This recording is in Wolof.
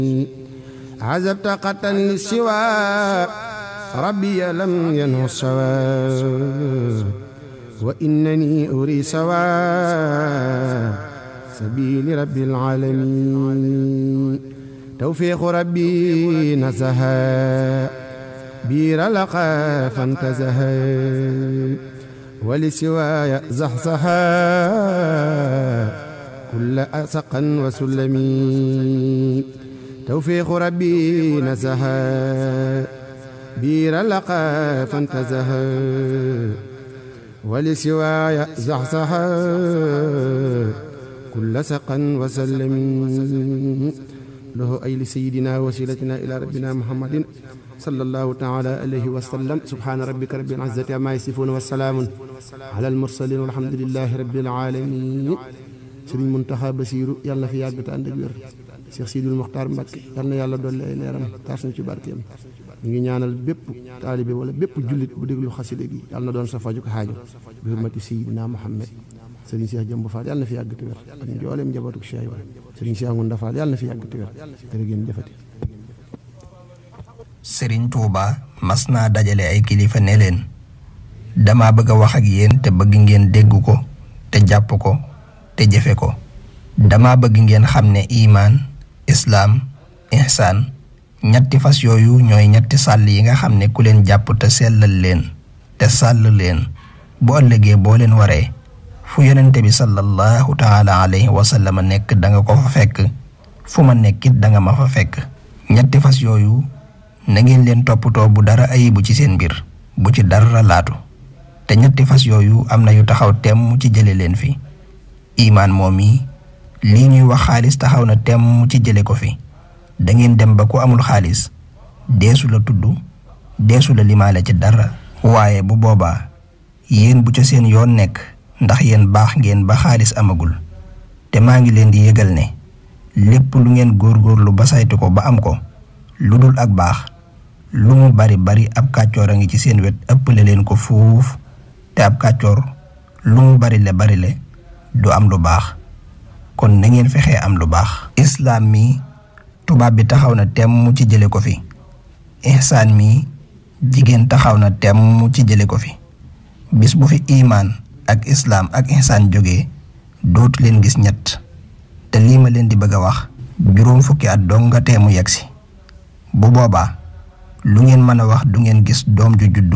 عزبت قتا للسوى ربي لم ينه السوى وإنني أري سوى سبيل رب العالمين توفيق ربي نزها بير لقى فانتزها ولسواي زحزها كل أسقا وسلمي توفيق ربي نزها بير لقى فانتزها ولسواي زحزها كل سقا وسلم له أي لسيدنا وسيلتنا إلى ربنا محمد صلى الله تعالى عليه وسلم سبحان ربك رب العزة عما يصفون والسلام على المرسلين والحمد لله رب العالمين sëriñ Muntaxa Basiiru yàlla na fi yàgg te ànd ak wér Cheikh Sidul Mokhtar Mbacke yàlla na yàlla dolli ay leeram taas na ci barkeem ñu ngi ñaanal bépp taalibe wala bépp jullit bu déglu xaside gi yàlla na doon sa faju ko xaajo bi hurmati Seydina Muhammad sëriñ Cheikh Jëmb Fall yàlla na fi yàgg te wér ak njooleem njabootu Cheikh Ibra sëriñ Cheikh Ngunda Fall yàlla na fi yàgg te wér jërë ngeen jëfati sëriñ Touba mas naa dajale ay kilifa ne leen dama bëgg a wax ak yéen te bëgg ngeen dégg ko te jàpp ko te jëfe ko dama bëgg ngeen xam ne imaan islaam ihsaan ñetti fas yooyu ñooy ñetti sàll yi nga xam ne ku leen jàpp te sellal leen te sàll leen bu ëllëgee boo leen waree fu yonente bi sallallahu taala alayhi wa sallam nekk da nga ko fa fekk fu ma nekkit da nga ma fa fekk ñetti fas yooyu na ngeen leen toppatoo bu dara ayibu ci seen mbir bu ci dara laatu te ñetti fas yooyu am na yu taxaw temm ci jële leen fi imaan moom yi lii ñuy wax xaalis taxaw na temm ci jële ko fi da ngeen dem ba ku amul xaalis deesu la tudd deesu la limaale ci dara waaye bu boobaa yéen bu ca seen yoon nekk ndax yéen baax ngeen ba xaalis amagul te maa ngi leen di yëgal ne lépp lu ngeen góorgóorlu ba saytu ko ba am ko lu dul ak baax lu mu bari bari ab kàccoor a ngi ci seen wet ëppale leen ko fuuf te ab kàccoor lu mu bari le bari le du am lu baax kon na ngeen fexee am lu baax islaam mi tubaab bi taxaw na temm ci jële ko fi ihsaan mi jigéen taxaw na temm ci jële ko fi bis bu fi imaan ak islaam ak ihsaan jógee dootu leen gis ñett te lii ma leen di bëgg a wax juróom fukki at dong nga teemu yegsi bu boobaa lu ngeen mën a wax du ngeen gis doom ju juddu